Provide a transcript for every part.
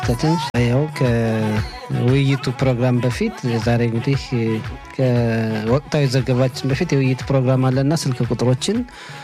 ተችን ያው ከውይይቱ ፕሮግራም በፊት ዛሬ እንግዲህ ከወቅታዊ ዘገባችን በፊት የውይይት ፕሮግራም አለና ስልክ ቁጥሮችን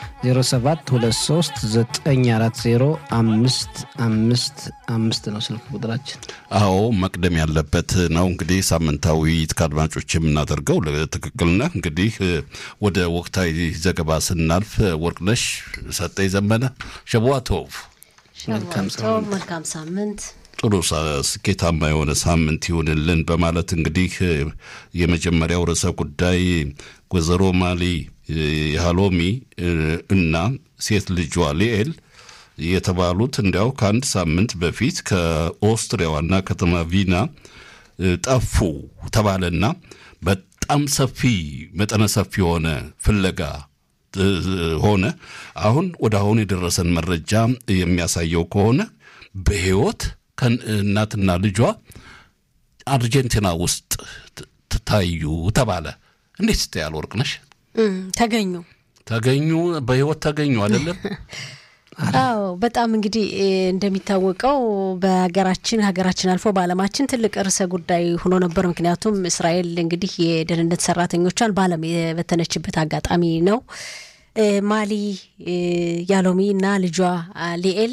0723940555 ነው ስልክ ቁጥራችን። አዎ መቅደም ያለበት ነው። እንግዲህ ሳምንታዊ ውይይት ከአድማጮች የምናደርገው ትክክል ነህ። እንግዲህ ወደ ወቅታዊ ዘገባ ስናልፍ ወርቅነሽ ሰጠኝ ዘመነ ሸቧቶቭ መልካም ሳምንት ጥሩ ስኬታማ የሆነ ሳምንት ይሁንልን በማለት እንግዲህ የመጀመሪያው ርዕሰ ጉዳይ ወይዘሮ ማሊ የሃሎሚ እና ሴት ልጇ ሊኤል የተባሉት እንዲያው ከአንድ ሳምንት በፊት ከኦስትሪያ ዋና ከተማ ቪና ጠፉ ተባለና በጣም ሰፊ መጠነ ሰፊ የሆነ ፍለጋ ሆነ። አሁን ወደ አሁን የደረሰን መረጃ የሚያሳየው ከሆነ በሕይወት ከእናትና ልጇ አርጀንቲና ውስጥ ታዩ ተባለ። እንዴት ስታያል ወርቅነሽ? ተገኙ ተገኙ በሕይወት ተገኙ አይደለም? አዎ በጣም እንግዲህ እንደሚታወቀው በሀገራችን ሀገራችን አልፎ በዓለማችን ትልቅ ርዕሰ ጉዳይ ሆኖ ነበር። ምክንያቱም እስራኤል እንግዲህ የደህንነት ሰራተኞቿን በዓለም የበተነችበት አጋጣሚ ነው። ማሊ ያሎሚ እና ልጇ ሊኤል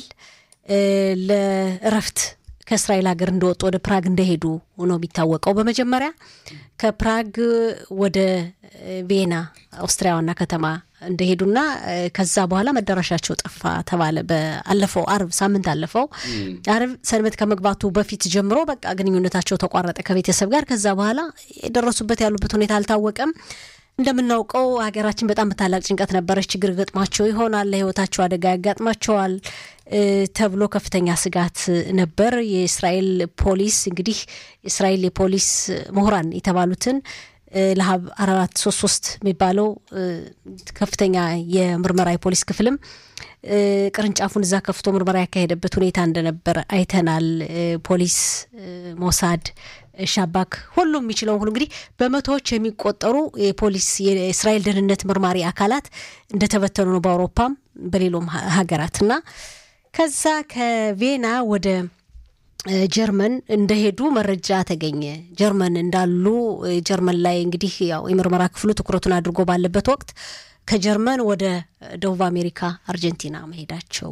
ለእረፍት ከእስራኤል ሀገር እንደወጡ ወደ ፕራግ እንደሄዱ ነው የሚታወቀው። በመጀመሪያ ከፕራግ ወደ ቬና ኦስትሪያ ዋና ከተማ እንደሄዱና ከዛ በኋላ መዳረሻቸው ጠፋ ተባለ። በአለፈው አርብ ሳምንት አለፈው አርብ ሰንበት ከመግባቱ በፊት ጀምሮ በቃ ግንኙነታቸው ተቋረጠ ከቤተሰብ ጋር። ከዛ በኋላ የደረሱበት ያሉበት ሁኔታ አልታወቀም። እንደምናውቀው ሀገራችን በጣም በታላቅ ጭንቀት ነበረች። ችግር ገጥሟቸው ይሆናል፣ ለሕይወታቸው አደጋ ያጋጥማቸዋል ተብሎ ከፍተኛ ስጋት ነበር። የእስራኤል ፖሊስ እንግዲህ የእስራኤል የፖሊስ ምሁራን የተባሉትን ለሀብ አራት ሶስት ሶስት የሚባለው ከፍተኛ የምርመራ የፖሊስ ክፍልም ቅርንጫፉን እዛ ከፍቶ ምርመራ ያካሄደበት ሁኔታ እንደነበር አይተናል። ፖሊስ፣ ሞሳድ፣ ሻባክ ሁሉም የሚችለውን ሁሉ እንግዲህ በመቶዎች የሚቆጠሩ የፖሊስ የእስራኤል ደህንነት መርማሪ አካላት እንደተበተኑ ነው በአውሮፓም በሌሎም ሀገራት እና ከዛ ከቬና ወደ ጀርመን እንደሄዱ መረጃ ተገኘ። ጀርመን እንዳሉ ጀርመን ላይ እንግዲህ ያው የምርመራ ክፍሉ ትኩረቱን አድርጎ ባለበት ወቅት ከጀርመን ወደ ደቡብ አሜሪካ አርጀንቲና መሄዳቸው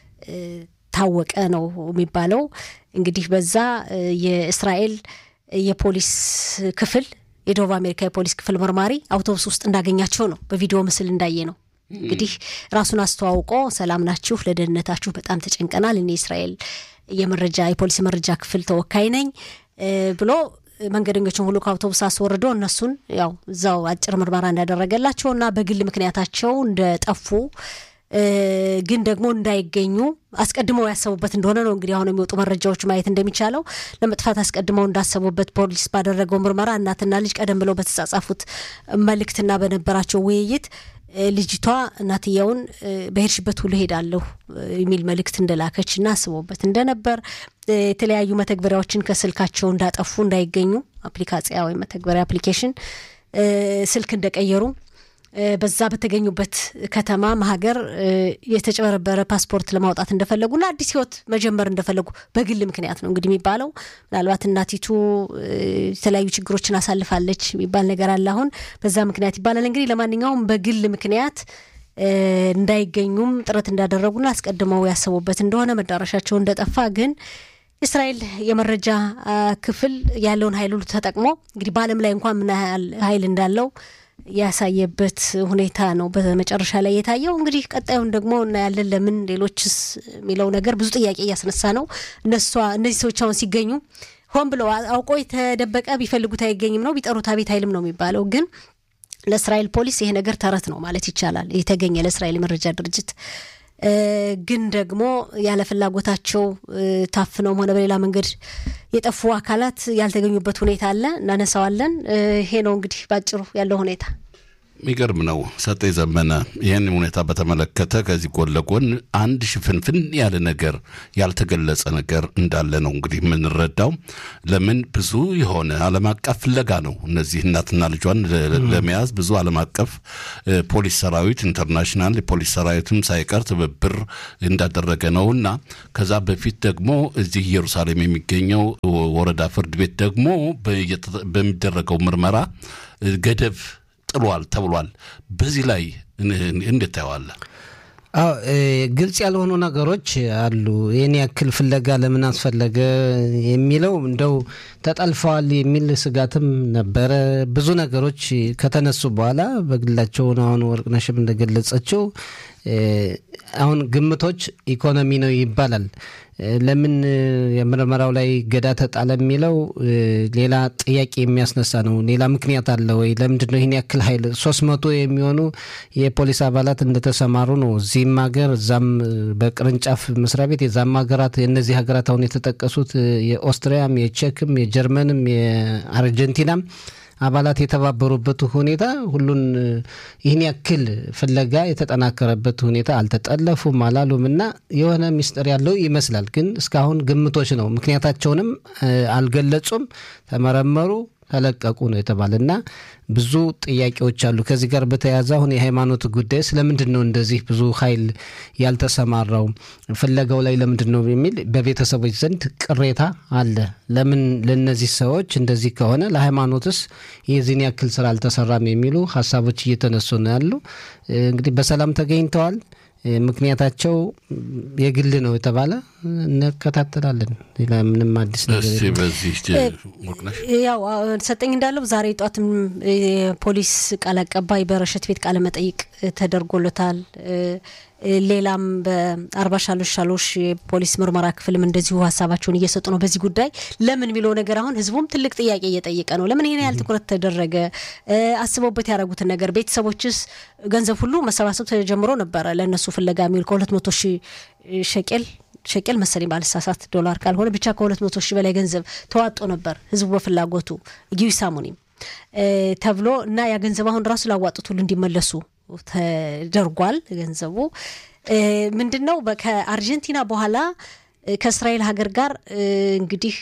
ታወቀ ነው የሚባለው። እንግዲህ በዛ የእስራኤል የፖሊስ ክፍል የደቡብ አሜሪካ የፖሊስ ክፍል መርማሪ አውቶቡስ ውስጥ እንዳገኛቸው ነው በቪዲዮ ምስል እንዳየ ነው። እንግዲህ ራሱን አስተዋውቆ ሰላም ናችሁ፣ ለደህንነታችሁ በጣም ተጨንቀናል፣ እኔ እስራኤል የመረጃ የፖሊስ መረጃ ክፍል ተወካይ ነኝ ብሎ መንገደኞችን ሁሉ ከአውቶቡስ አስወርዶ እነሱን ያው እዛው አጭር ምርመራ እንዳደረገላቸው እና በግል ምክንያታቸው እንደጠፉ ግን ደግሞ እንዳይገኙ አስቀድመው ያሰቡበት እንደሆነ ነው እንግዲህ አሁን የሚወጡ መረጃዎች ማየት እንደሚቻለው ለመጥፋት አስቀድመው እንዳሰቡበት ፖሊስ ባደረገው ምርመራ እናትና ልጅ ቀደም ብለው በተጻጻፉት መልእክትና በነበራቸው ውይይት ልጅቷ እናትየውን በሄድሽበት ሁሉ ሄዳለሁ የሚል መልእክት እንደላከች እና አስቦበት እንደነበር የተለያዩ መተግበሪያዎችን ከስልካቸው እንዳጠፉ እንዳይገኙ አፕሊካጽያ ወይም መተግበሪያ አፕሊኬሽን ስልክ እንደቀየሩ በዛ በተገኙበት ከተማ ሀገር የተጨበረበረ ፓስፖርት ለማውጣት እንደፈለጉና አዲስ ሕይወት መጀመር እንደፈለጉ በግል ምክንያት ነው እንግዲህ የሚባለው። ምናልባት እናቲቱ የተለያዩ ችግሮችን አሳልፋለች የሚባል ነገር አለ አሁን በዛ ምክንያት ይባላል። እንግዲህ ለማንኛውም በግል ምክንያት እንዳይገኙም ጥረት እንዳደረጉና አስቀድመው ያሰቡበት እንደሆነ መዳረሻቸው እንደጠፋ ግን እስራኤል የመረጃ ክፍል ያለውን ኃይል ሁሉ ተጠቅሞ እንግዲህ በዓለም ላይ እንኳን ምን ያህል ኃይል እንዳለው ያሳየበት ሁኔታ ነው በመጨረሻ ላይ የታየው። እንግዲህ ቀጣዩን ደግሞ እናያለን። ለምን ሌሎችስ የሚለው ነገር ብዙ ጥያቄ እያስነሳ ነው። እነሷ እነዚህ ሰዎች አሁን ሲገኙ ሆን ብለው አውቆ የተደበቀ ቢፈልጉት አይገኝም ነው ቢጠሩት አቤት አይልም ነው የሚባለው። ግን ለእስራኤል ፖሊስ ይሄ ነገር ተረት ነው ማለት ይቻላል። የተገኘ ለእስራኤል የመረጃ ድርጅት ግን ደግሞ ያለ ፍላጎታቸው ታፍነውም ሆነ በሌላ መንገድ የጠፉ አካላት ያልተገኙበት ሁኔታ አለ። እናነሳዋለን። ይሄ ነው እንግዲህ ባጭሩ ያለው ሁኔታ። የሚገርም ነው። ሰጤ ዘመነ ይህን ሁኔታ በተመለከተ ከዚህ ጎን ለጎን አንድ ሽፍንፍን ያለ ነገር ያልተገለጸ ነገር እንዳለ ነው እንግዲህ የምንረዳው። ለምን ብዙ የሆነ ዓለም አቀፍ ፍለጋ ነው። እነዚህ እናትና ልጇን ለመያዝ ብዙ ዓለም አቀፍ ፖሊስ ሰራዊት ኢንተርናሽናል የፖሊስ ሰራዊትም ሳይቀር ትብብር እንዳደረገ ነው እና ከዛ በፊት ደግሞ እዚህ ኢየሩሳሌም የሚገኘው ወረዳ ፍርድ ቤት ደግሞ በሚደረገው ምርመራ ገደብ ጥሏል ተብሏል። በዚህ ላይ እንዴት ታየዋለህ? አዎ ግልጽ ያልሆኑ ነገሮች አሉ። ይህን ያክል ፍለጋ ለምን አስፈለገ የሚለው እንደው ተጠልፈዋል የሚል ስጋትም ነበረ። ብዙ ነገሮች ከተነሱ በኋላ በግላቸውን አሁን ወርቅነሽም እንደገለጸችው አሁን ግምቶች ኢኮኖሚ ነው ይባላል። ለምን የምርመራው ላይ ገዳ ተጣለ የሚለው ሌላ ጥያቄ የሚያስነሳ ነው። ሌላ ምክንያት አለ ወይ? ለምንድን ነው ይህን ያክል ኃይል ሶስት መቶ የሚሆኑ የፖሊስ አባላት እንደተሰማሩ ነው። እዚህም ሀገር እዛም በቅርንጫፍ መስሪያ ቤት የዛም ሀገራት የእነዚህ ሀገራት አሁን የተጠቀሱት የኦስትሪያም፣ የቼክም፣ የጀርመንም የአርጀንቲናም አባላት የተባበሩበት ሁኔታ ሁሉን ይህን ያክል ፍለጋ የተጠናከረበት ሁኔታ አልተጠለፉም አላሉም እና የሆነ ሚስጥር ያለው ይመስላል። ግን እስካሁን ግምቶች ነው። ምክንያታቸውንም አልገለጹም። ተመረመሩ፣ ተለቀቁ ነው የተባለ እና ብዙ ጥያቄዎች አሉ። ከዚህ ጋር በተያያዘ አሁን የሃይማኖት ጉዳይ ስለምንድን ነው እንደዚህ ብዙ ኃይል ያልተሰማራው ፍለጋው ላይ ለምንድን ነው የሚል በቤተሰቦች ዘንድ ቅሬታ አለ። ለምን ለእነዚህ ሰዎች እንደዚህ ከሆነ ለሃይማኖትስ የዚህን ያክል ስራ አልተሰራም የሚሉ ሀሳቦች እየተነሱ ነው ያሉ። እንግዲህ በሰላም ተገኝተዋል። ምክንያታቸው የግል ነው የተባለ እንከታተላለን። ሌላ ምንም አዲስ ነገር በዚህ ያው ሰጠኝ እንዳለው ዛሬ ጧትም የፖሊስ ቃል አቀባይ በረሸት ቤት ቃለ መጠይቅ ተደርጎለታል። ሌላም በአርባ ሻሎሽ ሻሎሽ የፖሊስ ምርመራ ክፍልም እንደዚሁ ሀሳባቸውን እየሰጡ ነው በዚህ ጉዳይ። ለምን የሚለው ነገር አሁን ህዝቡም ትልቅ ጥያቄ እየጠየቀ ነው። ለምን ይሄን ያህል ትኩረት ተደረገ? አስበውበት ያደረጉትን ነገር ቤተሰቦችስ ገንዘብ ሁሉ መሰባሰብ ተጀምሮ ነበረ ለእነሱ ፍለጋ የሚውል ከሁለት መቶ ሺህ ሸቄል ሸቄል መሰለኝ ባልሳሳት ዶላር ካልሆነ ብቻ ከሁለት መቶ ሺህ በላይ ገንዘብ ተዋጦ ነበር ህዝቡ በፍላጎቱ ጊዊ ሳሙኒም ተብሎ እና ያ ገንዘብ አሁን ራሱ ላዋጡት ሁሉ እንዲመለሱ ተደርጓል። ገንዘቡ ምንድን ነው? ከአርጀንቲና በኋላ ከእስራኤል ሀገር ጋር እንግዲህ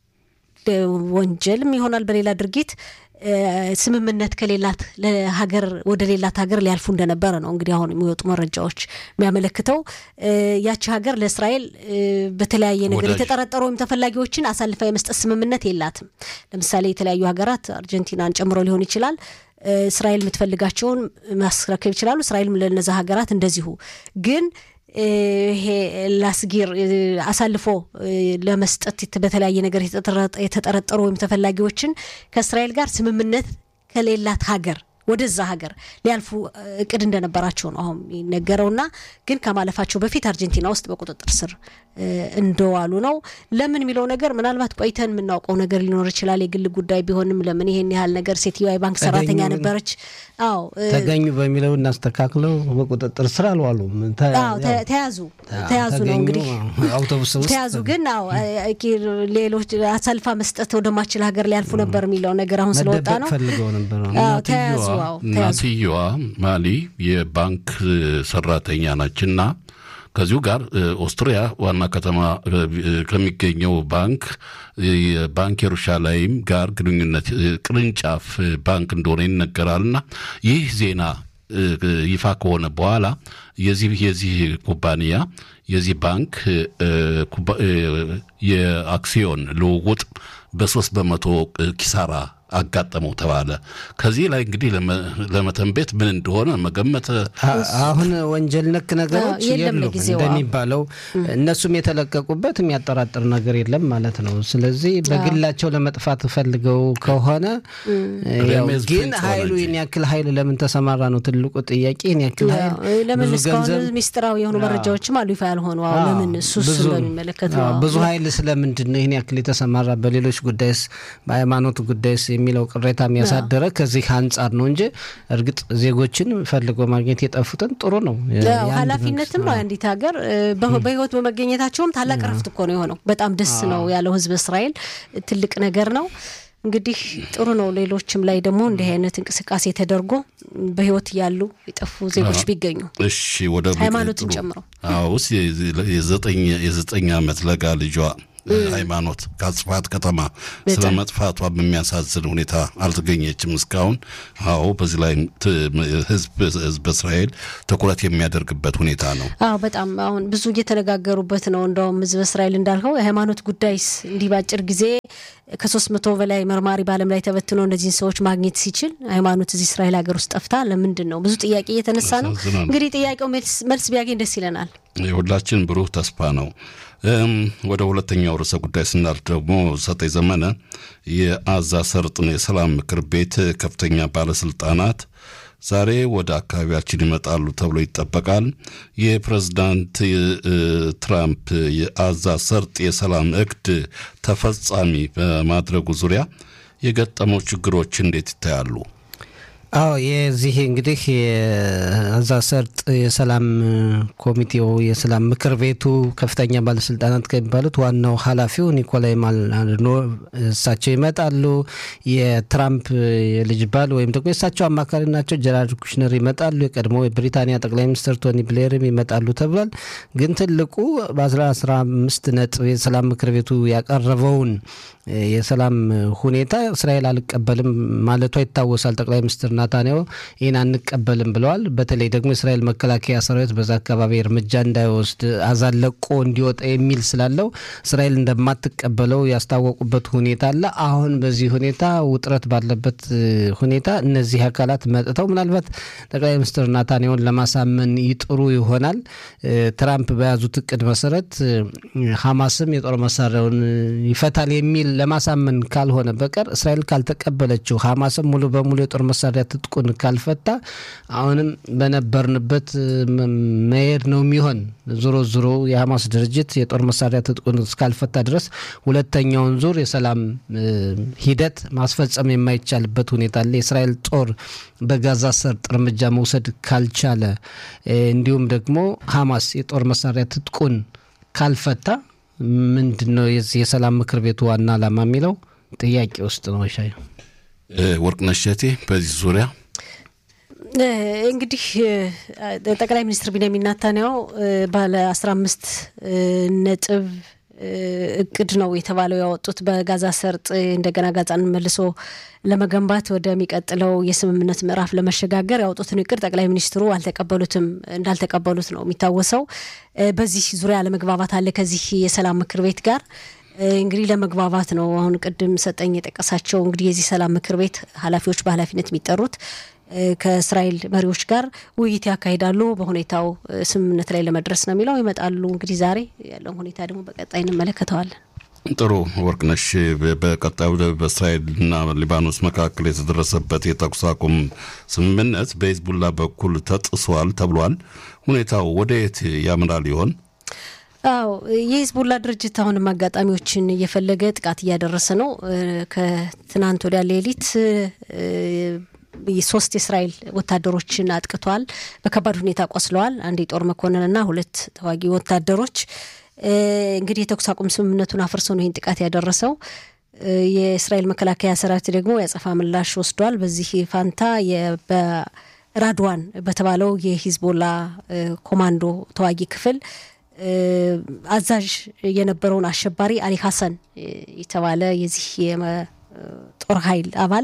ወንጀልም ይሆናል በሌላ ድርጊት ስምምነት ከሌላት ለሀገር ወደ ሌላት ሀገር ሊያልፉ እንደነበረ ነው እንግዲህ አሁን የሚወጡ መረጃዎች የሚያመለክተው። ያቺ ሀገር ለእስራኤል በተለያየ ነገር የተጠረጠሩ ወይም ተፈላጊዎችን አሳልፋ የመስጠት ስምምነት የላትም። ለምሳሌ የተለያዩ ሀገራት አርጀንቲናን ጨምሮ ሊሆን ይችላል እስራኤል የምትፈልጋቸውን ማስረከብ ይችላሉ። እስራኤልም ለነዛ ሀገራት እንደዚሁ ግን ይሄ ላስጊር አሳልፎ ለመስጠት በተለያየ ነገር የተጠረጠሩ ወይም ተፈላጊዎችን ከእስራኤል ጋር ስምምነት ከሌላት ሀገር ወደዛ ሀገር ሊያልፉ እቅድ እንደነበራቸው ነው አሁን የሚነገረውና ግን ከማለፋቸው በፊት አርጀንቲና ውስጥ በቁጥጥር ስር እንደዋሉ ነው። ለምን የሚለው ነገር ምናልባት ቆይተን የምናውቀው ነገር ሊኖር ይችላል። የግል ጉዳይ ቢሆንም ለምን ይሄን ያህል ነገር ሴትዮዋ የባንክ ሰራተኛ ነበረች። አዎ ተገኙ በሚለው እናስተካክለው። በቁጥጥር ስር አልዋሉም። ተያዙ ተያዙ ነው እንግዲህ አውቶቡስ ውስጥ ተያዙ። ግን አዎ ሌሎች አሳልፋ መስጠት ወደማችል ሀገር ሊያልፉ ነበር የሚለው ነገር አሁን ስለወጣ ነው ፈልገው ነበር። ተያዙ። እናትየዋ ማሊ የባንክ ሰራተኛ ናችና ከዚሁ ጋር ኦስትሪያ ዋና ከተማ ከሚገኘው ባንክ የባንክ የሩሻላይም ጋር ግንኙነት ቅርንጫፍ ባንክ እንደሆነ ይነገራልና ይህ ዜና ይፋ ከሆነ በኋላ የዚህ የዚህ ኩባንያ የዚህ ባንክ የአክሲዮን ልውውጥ በሶስት በመቶ ኪሳራ አጋጠመው ተባለ። ከዚህ ላይ እንግዲህ ለመተንቤት ምን እንደሆነ መገመት አሁን ወንጀል ነክ ነገሮች የሉም እንደሚባለው እነሱም የተለቀቁበት የሚያጠራጥር ነገር የለም ማለት ነው። ስለዚህ በግላቸው ለመጥፋት ፈልገው ከሆነ ግን ኃይሉ ይህን ያክል ኃይል ለምን ተሰማራ ነው ትልቁ ጥያቄ። ይህን ያክል ኃይል ለምን እስካሁን ሚስጥራዊ የሆኑ መረጃዎችም አሉ ይፋ ያልሆኑ ለምን እሱ በሚመለከት ነው ብዙ ኃይል ስለምንድን ነው ይህን ያክል የተሰማራ በሌሎች ጉዳይስ በሃይማኖት ጉዳይስ የሚለው ቅሬታ የሚያሳደረ ከዚህ አንጻር ነው እንጂ እርግጥ ዜጎችን ፈልጎ ማግኘት የጠፉትን ጥሩ ነው። ኃላፊነትም ነው የአንዲት ሀገር በህይወት በመገኘታቸውም ታላቅ ረፍት እኮ ነው የሆነው። በጣም ደስ ነው ያለው ህዝብ እስራኤል ትልቅ ነገር ነው። እንግዲህ ጥሩ ነው። ሌሎችም ላይ ደግሞ እንዲህ አይነት እንቅስቃሴ ተደርጎ በህይወት ያሉ የጠፉ ዜጎች ቢገኙ እሺ፣ ወደ ሃይማኖትን ጨምሮ ውስ የዘጠኝ ዓመት ለጋ ልጇ ሃይማኖት ከአጽፋት ከተማ ስለ መጥፋቷ በሚያሳዝን ሁኔታ አልተገኘችም እስካሁን። አዎ በዚህ ላይ ህዝብ እስራኤል ትኩረት የሚያደርግበት ሁኔታ ነው። አዎ በጣም አሁን ብዙ እየተነጋገሩበት ነው። እንደውም ህዝብ እስራኤል እንዳልከው የሃይማኖት ጉዳይስ እንዲህ በአጭር ጊዜ ከሶስት መቶ በላይ መርማሪ በዓለም ላይ ተበትኖ እነዚህን ሰዎች ማግኘት ሲችል ሃይማኖት እዚህ እስራኤል ሀገር ውስጥ ጠፍታ ለምንድን ነው? ብዙ ጥያቄ እየተነሳ ነው። እንግዲህ ጥያቄው መልስ ቢያገኝ ደስ ይለናል። የሁላችን ብሩህ ተስፋ ነው። ወደ ሁለተኛው ርዕሰ ጉዳይ ስናልፍ ደግሞ ሰጠኝ ዘመነ የአዛ ሰርጥን የሰላም ምክር ቤት ከፍተኛ ባለስልጣናት ዛሬ ወደ አካባቢያችን ይመጣሉ ተብሎ ይጠበቃል። የፕሬዝዳንት ትራምፕ የአዛ ሰርጥ የሰላም እቅድ ተፈጻሚ በማድረጉ ዙሪያ የገጠመው ችግሮች እንዴት ይታያሉ? አዎ የዚህ እንግዲህ የአዛ ሰርጥ የሰላም ኮሚቴው የሰላም ምክር ቤቱ ከፍተኛ ባለስልጣናት ከሚባሉት ዋናው ኃላፊው ኒኮላይ ማልኖ እሳቸው ይመጣሉ። የትራምፕ የልጅ ባል ወይም ደግሞ የእሳቸው አማካሪ ናቸው ጀራርድ ኩሽነር ይመጣሉ። የቀድሞ የብሪታንያ ጠቅላይ ሚኒስትር ቶኒ ብሌርም ይመጣሉ ተብሏል። ግን ትልቁ በአስራ አምስት ነጥብ የሰላም ምክር ቤቱ ያቀረበውን የሰላም ሁኔታ እስራኤል አልቀበልም ማለቷ ይታወሳል። ጠቅላይ ሚኒስትር ናታንያሁ ይህን አንቀበልም ብለዋል። በተለይ ደግሞ የእስራኤል መከላከያ ሰራዊት በዛ አካባቢ እርምጃ እንዳይወስድ አዛን ለቆ እንዲወጣ የሚል ስላለው እስራኤል እንደማትቀበለው ያስታወቁበት ሁኔታ አለ። አሁን በዚህ ሁኔታ ውጥረት ባለበት ሁኔታ እነዚህ አካላት መጥተው ምናልባት ጠቅላይ ሚኒስትር ናታንያሁን ለማሳመን ይጥሩ ይሆናል። ትራምፕ በያዙት እቅድ መሰረት ሐማስም የጦር መሳሪያውን ይፈታል የሚል ለማሳመን ካልሆነ በቀር እስራኤል ካልተቀበለችው ሐማስም ሙሉ በሙሉ የጦር መሳሪያ ትጥቁን ካልፈታ አሁንም በነበርንበት መሄድ ነው የሚሆን። ዞሮ ዞሮ የሐማስ ድርጅት የጦር መሳሪያ ትጥቁን እስካልፈታ ድረስ ሁለተኛውን ዙር የሰላም ሂደት ማስፈጸም የማይቻልበት ሁኔታ አለ። የእስራኤል ጦር በጋዛ ሰርጥ እርምጃ መውሰድ ካልቻለ እንዲሁም ደግሞ ሐማስ የጦር መሳሪያ ትጥቁን ካልፈታ ምንድን ነው የሰላም ምክር ቤቱ ዋና ዓላማ የሚለው ጥያቄ ውስጥ ነው። ሻይ ወርቅነሽ እሸቴ በዚህ ዙሪያ እንግዲህ ጠቅላይ ሚኒስትር ቢንያሚን ናታንያሁ ባለ አስራ አምስት ነጥብ እቅድ ነው የተባለው ያወጡት በጋዛ ሰርጥ እንደገና ጋዛን መልሶ ለመገንባት ወደሚቀጥለው የስምምነት ምዕራፍ ለመሸጋገር ያወጡትን እቅድ ጠቅላይ ሚኒስትሩ አልተቀበሉትም እንዳልተቀበሉት ነው የሚታወሰው። በዚህ ዙሪያ ለመግባባት አለ ከዚህ የሰላም ምክር ቤት ጋር እንግዲህ ለመግባባት ነው። አሁን ቅድም ሰጠኝ የጠቀሳቸው እንግዲህ የዚህ ሰላም ምክር ቤት ኃላፊዎች በኃላፊነት የሚጠሩት ከእስራኤል መሪዎች ጋር ውይይት ያካሂዳሉ። በሁኔታው ስምምነት ላይ ለመድረስ ነው የሚለው ይመጣሉ። እንግዲህ ዛሬ ያለውን ሁኔታ ደግሞ በቀጣይ እንመለከተዋለን። ጥሩ ወርቅነሽ፣ በቀጣዩ በእስራኤልና ሊባኖስ መካከል የተደረሰበት የተኩስ አቁም ስምምነት በሂዝቡላ በኩል ተጥሷል ተብሏል። ሁኔታው ወደ የት ያምራል ይሆን? አዎ የሂዝቡላ ድርጅት አሁንም አጋጣሚዎችን እየፈለገ ጥቃት እያደረሰ ነው። ከትናንት ወዲያ ሌሊት ሶስት የእስራኤል ወታደሮችን አጥቅቷል። በከባድ ሁኔታ ቆስለዋል። አንድ የጦር መኮንንና ሁለት ተዋጊ ወታደሮች። እንግዲህ የተኩስ አቁም ስምምነቱን አፍርሶ ነው ይህን ጥቃት ያደረሰው። የእስራኤል መከላከያ ሰራዊት ደግሞ ያጸፋ ምላሽ ወስዷል። በዚህ ፋንታ በራድዋን በተባለው የሂዝቦላ ኮማንዶ ተዋጊ ክፍል አዛዥ የነበረውን አሸባሪ አሊ ሀሰን የተባለ የዚህ የጦር ኃይል አባል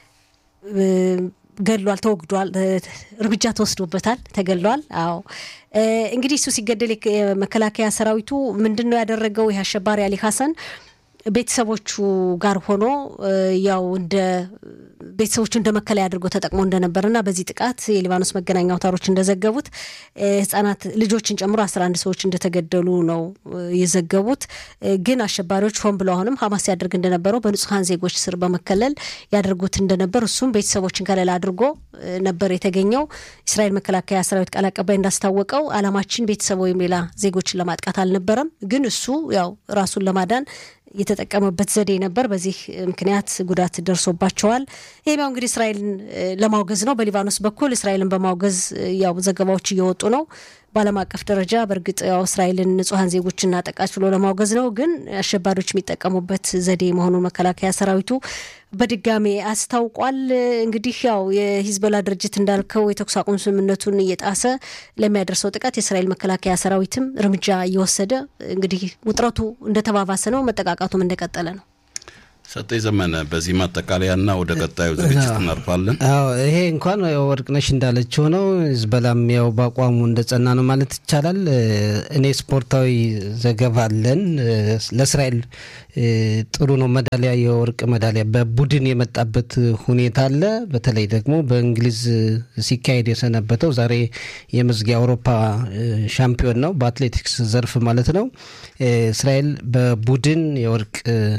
ገድሏል፣ ተወግዷል፣ እርምጃ ተወስዶበታል፣ ተገድሏል። አዎ እንግዲህ እሱ ሲገደል የመከላከያ ሰራዊቱ ምንድን ነው ያደረገው? ይህ አሸባሪ አሊ ሀሰን ቤተሰቦቹ ጋር ሆኖ ያው እንደ ቤተሰቦቹ እንደ መከለያ አድርጎ ተጠቅሞ እንደነበርና በዚህ ጥቃት የሊባኖስ መገናኛ አውታሮች እንደዘገቡት ህጻናት ልጆችን ጨምሮ አስራ አንድ ሰዎች እንደተገደሉ ነው የዘገቡት። ግን አሸባሪዎች ሆን ብለው አሁንም ሀማስ ያደርግ እንደነበረው በንጹሐን ዜጎች ስር በመከለል ያደርጉት እንደነበር እሱም ቤተሰቦችን ከለላ አድርጎ ነበር የተገኘው። እስራኤል መከላከያ ሰራዊት ቃል አቀባይ እንዳስታወቀው አላማችን ቤተሰብ ወይም ሌላ ዜጎችን ለማጥቃት አልነበረም። ግን እሱ ያው ራሱን ለማዳን የተጠቀመበት ዘዴ ነበር። በዚህ ምክንያት ጉዳት ደርሶባቸዋል። ይህም ያው እንግዲህ እስራኤልን ለማውገዝ ነው። በሊባኖስ በኩል እስራኤልን በማውገዝ ያው ዘገባዎች እየወጡ ነው። በዓለም አቀፍ ደረጃ በእርግጥ ያው እስራኤልን ንጹሐን ዜጎችን አጠቃች ብሎ ለማውገዝ ነው፣ ግን አሸባሪዎች የሚጠቀሙበት ዘዴ መሆኑን መከላከያ ሰራዊቱ በድጋሜ አስታውቋል። እንግዲህ ያው የሂዝቦላ ድርጅት እንዳልከው የተኩስ አቁም ስምምነቱን እየጣሰ ለሚያደርሰው ጥቃት የእስራኤል መከላከያ ሰራዊትም እርምጃ እየወሰደ እንግዲህ ውጥረቱ እንደተባባሰ ነው፣ መጠቃቃቱም እንደቀጠለ ነው። ሰጠኝ ዘመነ በዚህ ማጠቃለያና ወደ ቀጣዩ ዝግጅት እናልፋለን። አዎ ይሄ እንኳን ወርቅነሽ እንዳለችው ነው። ሂዝቦላም ያው በአቋሙ እንደጸና ነው ማለት ይቻላል። እኔ ስፖርታዊ ዘገባ አለን። ለእስራኤል ጥሩ ነው መዳሊያ፣ የወርቅ መዳሊያ በቡድን የመጣበት ሁኔታ አለ። በተለይ ደግሞ በእንግሊዝ ሲካሄድ የሰነበተው ዛሬ የመዝጊያ አውሮፓ ሻምፒዮን ነው በአትሌቲክስ ዘርፍ ማለት ነው። እስራኤል በቡድን የወርቅ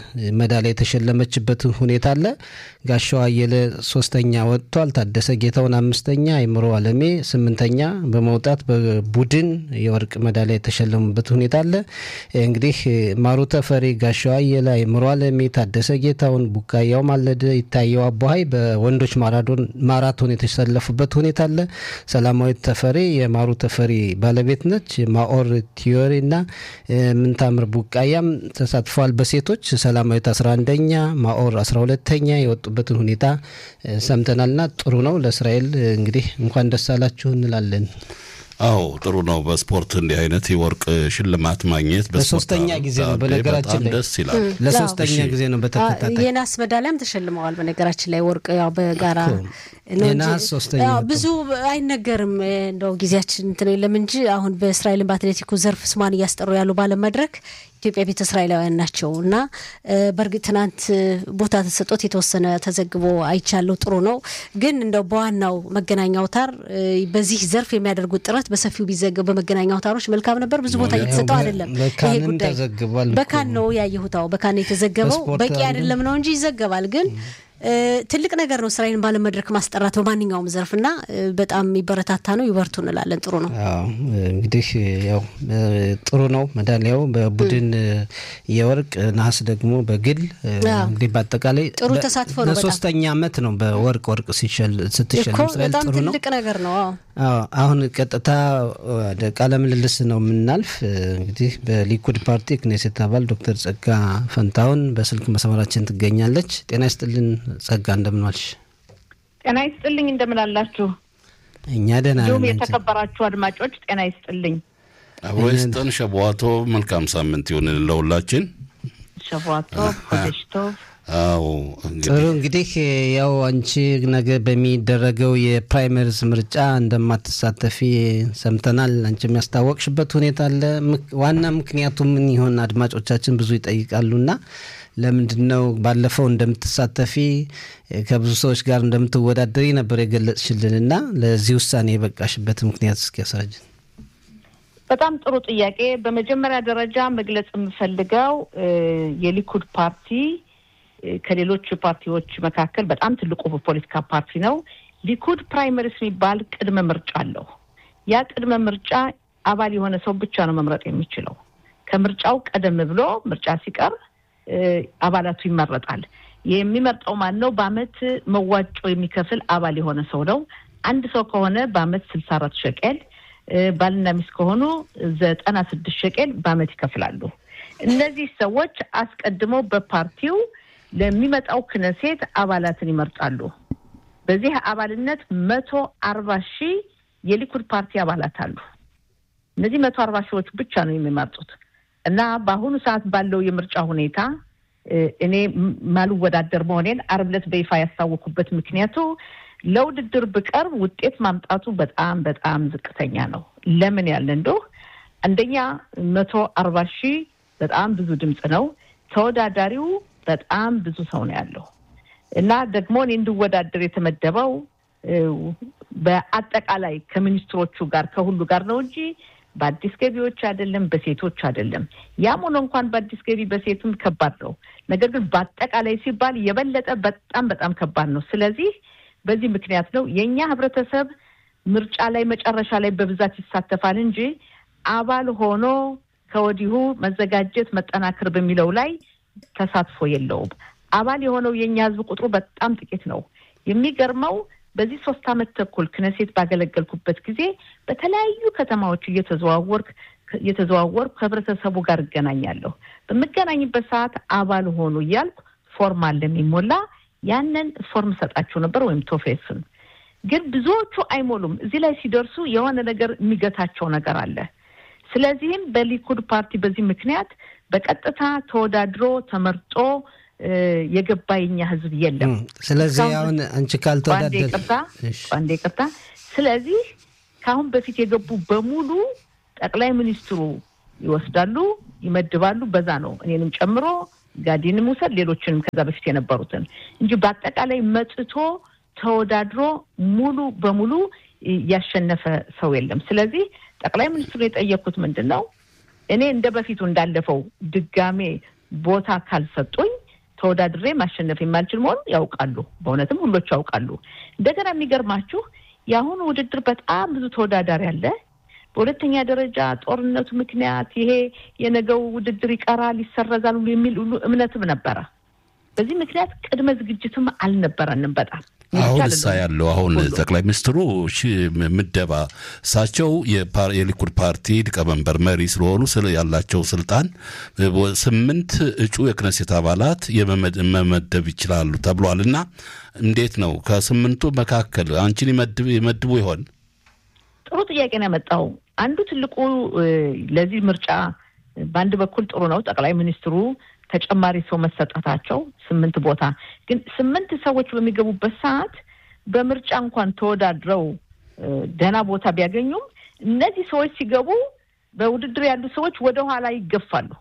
መዳሊያ የተሸለመችበት ሁኔታ አለ። ጋሻው አየለ ሶስተኛ ወጥቷል። ታደሰ ጌታውን አምስተኛ፣ አይምሮ አለሜ ስምንተኛ በመውጣት በቡድን የወርቅ መዳሊያ የተሸለሙበት ሁኔታ አለ። እንግዲህ ማሩ ተፈሪ፣ ጋሻው አየለ፣ አይምሮ አለሜ፣ ታደሰ ጌታውን፣ ቡቃያው ማለደ፣ ይታየው አቦሀይ በወንዶች ማራቶን የተሰለፉበት ሁኔታ አለ። ሰላማዊት ተፈሪ የማሩ ተፈሪ ባለቤት ነች። ማኦር ቲዮሪ እና ምንታምር ቡቃያም ተሳትፈዋል። በሴቶች ሰላማዊት 11ኛ ማኦር 12ተኛ የወጡበትን ሁኔታ ሰምተናልና ጥሩ ነው። ለእስራኤል እንግዲህ እንኳን ደስ አላችሁ እንላለን። አዎ ጥሩ ነው። በስፖርት እንዲህ አይነት የወርቅ ሽልማት ማግኘት ለሶስተኛ ጊዜ ነው። በነገራችን ላይ ደስ ይላል። ለሶስተኛ ጊዜ ነው በተከታታይ የናስ መዳሊያም ተሸልመዋል። በነገራችን ላይ ወርቅ ያው በጋራ ነው የነሐስ እንጂ ሶስተኛ ያው ወጡ። ብዙ አይነገርም። እንደው ጊዜያችን እንትን የለም እንጂ አሁን በእስራኤልን በአትሌቲኩ ዘርፍ ስሟን እያስጠሩ ያሉ ባለም መድረክ ኢትዮጵያ ቤተ እስራኤላውያን ናቸው እና በእርግጥ ትናንት ቦታ ተሰጦት የተወሰነ ተዘግቦ አይቻለሁ። ጥሩ ነው። ግን እንደው በዋናው መገናኛ አውታር በዚህ ዘርፍ የሚያደርጉት ጥረት በሰፊው ቢዘገብ በመገናኛ አውታሮች መልካም ነበር። ብዙ ቦታ እየተሰጠው አይደለም። ይሄ በካንም ጉዳይ ተዘግቧል። በካን ነው ያየሁት። አዎ በካን ነው የተዘገበው። በስፖርት በቂ አንዱ- አይደለም ነው እንጂ ይዘገባል ግን እ፣ ትልቅ ነገር ነው እስራኤልን ባለም መድረክ ማስጠራት በማንኛውም ዘርፍ እና እ፣ በጣም የሚበረታታ ነው። ይበርቱ እንላለን። ጥሩ ነው። አዎ እንግዲህ ያው እ፣ ጥሩ ነው። መዳሊያው በቡድን እ፣ የወርቅ ነሐስ ደግሞ በግል እ፣ አዎ። እንግዲህ በአጠቃላይ ጥሩ በ- ተሳትፎ ነው በጣም። ለሶስተኛ ዓመት ነው በወርቅ ወርቅ ሲሸል ስትሸልም እኮ እስራኤል በጣም ጥሩ ነው። ትልቅ ነገር ነው። አዎ አዎ አሁን ቀጥታ ወደ ቃለ ምልልስ ነው የምናልፍ። እ፣ እንግዲህ በሊኩድ ፓርቲ ክኔሴት አባል ዶክተር ጸጋ ፈንታሁን በስልክ መስመራችን ትገኛለች። ጤና ይስጥልን ጸጋ፣ እንደምን ዋልሽ? ጤና ይስጥልኝ እንደምን አላችሁ? እኛ ደህና እንዲሁም ነን። አንቺ? የተከበራችሁ አድማጮች ጤና ይስጥልኝ። አብሮ ይስጠን። ሸቧቶ መልካም ሳምንት ይሁን ለሁላችን። ሸቧቶ ፖቴሽቶ አዎ ጥሩ እንግዲህ እንግዲህ ያው አንቺ ነገ በሚደረገው የፕራይመሪዝ ምርጫ እንደማትሳተፊ ሰምተናል። አንቺ የሚያስታወቅሽበት ሁኔታ አለ። ምክ- ዋና ምክንያቱ ምን ይሆን? አድማጮቻችን ብዙ ይጠይቃሉና ለምንድን ነው ባለፈው እንደምትሳተፊ ከብዙ ሰዎች ጋር እንደምትወዳደሪ ነበር የገለጽሽልንና ለዚህ ውሳኔ የበቃሽበት ምክንያት እስኪ ያስረጅን። በጣም ጥሩ ጥያቄ። በመጀመሪያ ደረጃ መግለጽ የምፈልገው እ፣ የሊኩድ ፓርቲ እ፣ ከሌሎች ፓርቲዎች መካከል በጣም ትልቁ ፖለቲካ ፓርቲ ነው። ሊኩድ ፕራይመሪስ የሚባል ቅድመ ምርጫ አለው። ያ ቅድመ ምርጫ አባል የሆነ ሰው ብቻ ነው መምረጥ የሚችለው። ከምርጫው ቀደም ብሎ ምርጫ ሲቀር እ፣ አባላቱ ይመረጣል። የሚመርጠው ማን ነው? በአመት መዋጮ የሚከፍል አባል የሆነ ሰው ነው። አንድ ሰው ከሆነ በአመት ስልሳ አራት ሸቄል እ፣ ባልና ሚስት ከሆኑ ዘጠና ስድስት ሸቄል በአመት ይከፍላሉ። እነዚህ ሰዎች አስቀድመው በፓርቲው ለሚመጣው ክነሴት አባላትን ይመርጣሉ። በዚህ አባልነት መቶ አርባ ሺህ የሊኩድ ፓርቲ አባላት አሉ። እነዚህ መቶ አርባ ሺዎች ብቻ ነው የሚመርጡት እና በአሁኑ ሰዓት ባለው የምርጫ ሁኔታ እ፣ እኔ ም- ማልወዳደር መሆኔን አርብ ዕለት በይፋ ያስታወኩበት ምክንያቱ ለውድድር ብቀርብ ውጤት ማምጣቱ በጣም በጣም ዝቅተኛ ነው። ለምን ያለ እንደው አንደኛ መቶ አርባ ሺህ በጣም ብዙ ድምፅ ነው። ተወዳዳሪው በጣም ብዙ ሰው ነው ያለው እና ደግሞ እኔ እንድወዳደር የተመደበው እ፣ በአጠቃላይ ከሚኒስትሮቹ ጋር ከሁሉ ጋር ነው እንጂ በአዲስ ገቢዎች አይደለም፣ በሴቶች አይደለም። ያም ሆኖ እንኳን በአዲስ ገቢ በሴቱም ከባድ ነው። ነገር ግን በአጠቃላይ ሲባል የበለጠ በጣም በጣም ከባድ ነው። ስለዚህ በዚህ ምክንያት ነው የእኛ ህብረተሰብ ምርጫ ላይ መጨረሻ ላይ በብዛት ይሳተፋል እንጂ አባል ሆኖ ከወዲሁ መዘጋጀት መጠናከር በሚለው ላይ ተሳትፎ የለውም። አባል የሆነው የእኛ ህዝብ ቁጥሩ በጣም ጥቂት ነው። የሚገርመው በዚህ ሶስት ዓመት ተኩል ክነሴት ባገለገልኩበት ጊዜ በተለያዩ ከተማዎች እየተዘዋወርክ እየተዘዋወርኩ ከህብረተሰቡ ጋር እገናኛለሁ። በምገናኝበት ሰዓት አባል ሆኑ እያልኩ ፎርም አለ የሚሞላ ያንን ፎርም ሰጣቸው ነበር ወይም ቶፌስን ግን ብዙዎቹ አይሞሉም። እዚህ ላይ ሲደርሱ የሆነ ነገር የሚገታቸው ነገር አለ። ስለዚህም በሊኩድ ፓርቲ በዚህ ምክንያት በቀጥታ ተወዳድሮ ተመርጦ የገባ የኛ ህዝብ የለም። ስለዚህ አሁን አንቺ ካልተወዳደር ይቅርታ፣ አንዴ ይቅርታ። ስለዚህ ከአሁን በፊት የገቡ በሙሉ ጠቅላይ ሚኒስትሩ ይወስዳሉ፣ ይመድባሉ። በዛ ነው እኔንም ጨምሮ ጋዲንም ውሰድ ሌሎችንም ከዛ በፊት የነበሩትን እንጂ በአጠቃላይ መጥቶ ተወዳድሮ ሙሉ በሙሉ ያሸነፈ ሰው የለም። ስለዚህ ጠቅላይ ሚኒስትሩ የጠየኩት ምንድን ነው እኔ እንደ በፊቱ እንዳለፈው ድጋሜ ቦታ ካልሰጡኝ ተወዳድሬ ማሸነፍ የማልችል መሆኑን ያውቃሉ። በእውነትም ሁሎቹ ያውቃሉ። እንደገና የሚገርማችሁ የአሁኑ ውድድር በጣም ብዙ ተወዳዳሪ አለ። በሁለተኛ ደረጃ ጦርነቱ ምክንያት ይሄ የነገው ውድድር ይቀራል፣ ይሰረዛል ሁሉ የሚል ሁሉ እምነትም ነበረ። በዚህ ምክንያት ቅድመ ዝግጅትም አልነበረንም በጣም አሁን እሳ ያለው አሁን ጠቅላይ ሚኒስትሩ ምደባ እሳቸው የሊኩድ ፓርቲ ሊቀመንበር መሪ ስለሆኑ ያላቸው ስልጣን ስምንት እጩ የክነሴት አባላት መመደብ ይችላሉ ተብሏል። እና እንዴት ነው ከስምንቱ መካከል አንቺን ይመድቡ ይሆን? ጥሩ ጥያቄ ነው ያመጣው። አንዱ ትልቁ ለዚህ ምርጫ በአንድ በኩል ጥሩ ነው ጠቅላይ ሚኒስትሩ ተጨማሪ ሰው መሰጠታቸው ስምንት ቦታ ግን ስምንት ሰዎች በሚገቡበት ሰዓት በምርጫ እንኳን ተወዳድረው ደህና ቦታ ቢያገኙም እነዚህ ሰዎች ሲገቡ በውድድር ያሉ ሰዎች ወደ ኋላ ይገፋሉ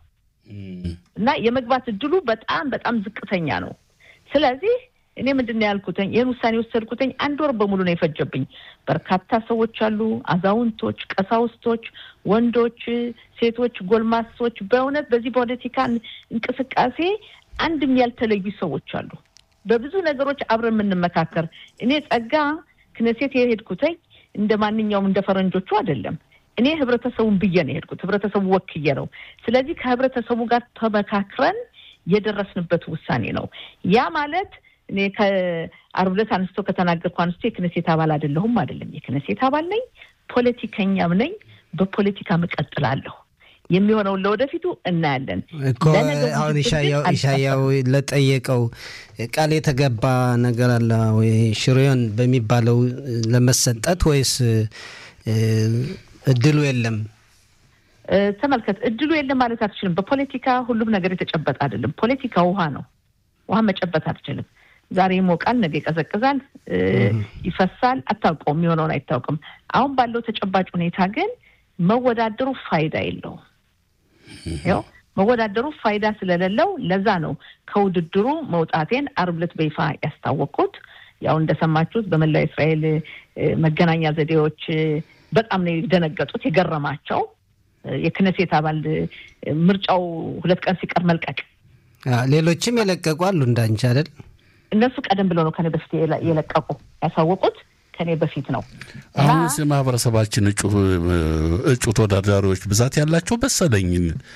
እና የመግባት እድሉ በጣም በጣም ዝቅተኛ ነው። ስለዚህ እኔ ምንድን ነው ያልኩትኝ ይህን ውሳኔ የወሰድኩትኝ አንድ ወር በሙሉ ነው የፈጀብኝ። በርካታ ሰዎች አሉ፣ አዛውንቶች፣ ቀሳውስቶች፣ ወንዶች፣ ሴቶች፣ ጎልማሶች በእውነት በዚህ ፖለቲካ እንቅስቃሴ አንድም ያልተለዩ ሰዎች አሉ። በብዙ ነገሮች አብረን የምንመካከር እኔ ጸጋ ክነሴት የሄድኩትኝ እንደ ማንኛውም እንደ ፈረንጆቹ አይደለም። እኔ ህብረተሰቡን ብዬ ነው የሄድኩት፣ ህብረተሰቡ ወክዬ ነው። ስለዚህ ከህብረተሰቡ ጋር ተመካክረን የደረስንበት ውሳኔ ነው። ያ ማለት እኔ ከአርብ ዕለት አንስቶ ከተናገርኩ አንስቶ የክነሴት አባል አይደለሁም አይደለም። የክነሴት አባል ነኝ፣ ፖለቲከኛም ነኝ። በፖለቲካ እቀጥላለሁ። የሚሆነውን ለወደፊቱ እናያለን እኮ አሁን ኢሻያው ለጠየቀው ቃል የተገባ ነገር አለ ወይ ሽሬዮን በሚባለው ለመሰጠት ወይስ እድሉ የለም? ተመልከት፣ እድሉ የለም ማለት አትችልም። በፖለቲካ ሁሉም ነገር የተጨበጠ አይደለም። ፖለቲካ ውሃ ነው። ውሃ መጨበጥ አትችልም። ዛሬ ይሞቃል፣ ነገ ይቀዘቅዛል፣ ይፈሳል። አታውቀውም፣ የሚሆነውን አይታወቅም። አሁን ባለው ተጨባጭ ሁኔታ ግን መወዳደሩ ፋይዳ የለውም። ያው መወዳደሩ ፋይዳ ስለሌለው ለዛ ነው ከውድድሩ መውጣቴን አርብ ዕለት በይፋ ያስታወቅኩት። ያው እንደሰማችሁት በመላው እስራኤል መገናኛ ዘዴዎች በጣም ነው የደነገጡት የገረማቸው። የክነሴት አባል ምርጫው ሁለት ቀን ሲቀር መልቀቅ ሌሎችም የለቀቁ አሉ እንዳንቺ አይደል? እነሱ ቀደም ብለው ነው ከኔ በፊት የለቀቁ ያሳወቁት ከኔ በፊት ነው። አሁን ማህበረሰባችን እጩ ተወዳዳሪዎች ብዛት ያላቸው መሰለኝ።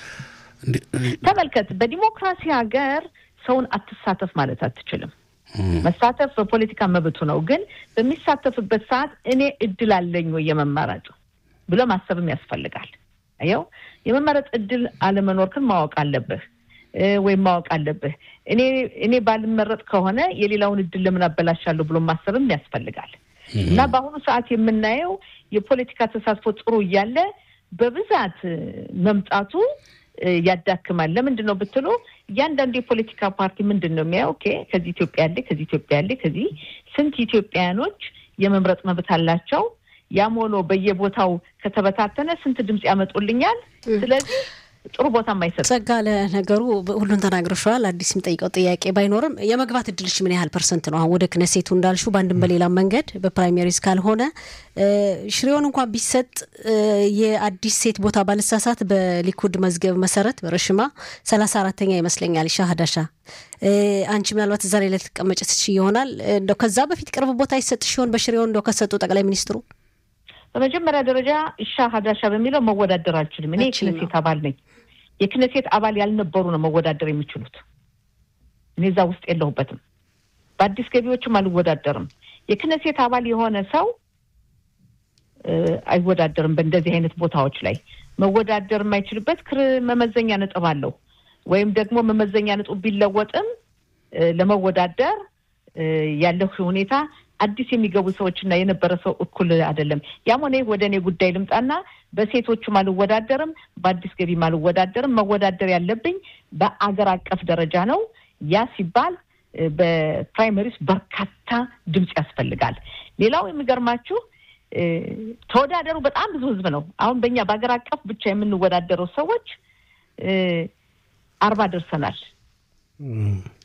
ተመልከት፣ በዲሞክራሲ ሀገር ሰውን አትሳተፍ ማለት አትችልም። መሳተፍ በፖለቲካ መብቱ ነው። ግን በሚሳተፍበት ሰዓት እኔ እድል አለኝ ወይ የመመረጥ ብሎ ማሰብም ያስፈልጋል። ያው የመመረጥ እድል አለመኖርክን ማወቅ አለብህ ወይም ማወቅ አለብህ። እኔ እኔ ባልመረጥ ከሆነ የሌላውን እድል ለምን አበላሻለሁ ብሎ ማሰብም ያስፈልጋል። እና በአሁኑ ሰዓት የምናየው የፖለቲካ ተሳትፎ ጥሩ እያለ በብዛት መምጣቱ ያዳክማል። ለምንድን ነው ብትሉ እያንዳንዱ የፖለቲካ ፓርቲ ምንድን ነው የሚያየው? ኦኬ ከዚህ ኢትዮጵያ ያለ ከዚህ ኢትዮጵያ ያለ ከዚህ ስንት ኢትዮጵያውያኖች የመምረጥ መብት አላቸው። ያም ሆኖ በየቦታው ከተበታተነ ስንት ድምፅ ያመጡልኛል? ስለዚህ ጥሩ ቦታ ማይሰጥ ጸጋ፣ ለነገሩ ሁሉን ተናግረሸዋል። አዲስ የሚጠይቀው ጥያቄ ባይኖርም የመግባት እድልሽ ምን ያህል ፐርሰንት ነው? አሁን ወደ ክነሴቱ እንዳልሹ በአንድም በሌላ መንገድ በፕራይሜሪዝ ካልሆነ ሽሬውን እንኳን ቢሰጥ የአዲስ ሴት ቦታ ባልሳሳት በሊኩድ መዝገብ መሰረት በረሽማ ሰላሳ አራተኛ ይመስለኛል። ሻ ሀዳሻ አንቺ ምናልባት እዛ ላይ ልትቀመጭ ትችይ ይሆናል። እንደው ከዛ በፊት ቅርብ ቦታ ይሰጥ ሲሆን በሽሬውን እንደው ከሰጡ ጠቅላይ ሚኒስትሩ በመጀመሪያ ደረጃ እሻ ሀዳሻ በሚለው መወዳደር አልችልም። እኔ የክነሴት አባል ነኝ። የክነሴት አባል ያልነበሩ ነው መወዳደር የሚችሉት። እኔ እዛ ውስጥ የለሁበትም። በአዲስ ገቢዎችም አልወዳደርም። የክነሴት አባል የሆነ ሰው አይወዳደርም። በእንደዚህ አይነት ቦታዎች ላይ መወዳደር የማይችልበት ክር መመዘኛ ነጥብ አለው። ወይም ደግሞ መመዘኛ ነጥቡ ቢለወጥም ለመወዳደር ያለው ሁኔታ አዲስ የሚገቡ ሰዎች እና የነበረ ሰው እኩል አይደለም። ያም ሆነ ወደ እኔ ጉዳይ ልምጣና በሴቶቹም አልወዳደርም፣ በአዲስ ገቢም አልወዳደርም። መወዳደር ያለብኝ በአገር አቀፍ ደረጃ ነው። ያ ሲባል በፕራይመሪስ በርካታ ድምፅ ያስፈልጋል። ሌላው የሚገርማችሁ ተወዳደሩ በጣም ብዙ ህዝብ ነው። አሁን በእኛ በሀገር አቀፍ ብቻ የምንወዳደረው ሰዎች አርባ ደርሰናል።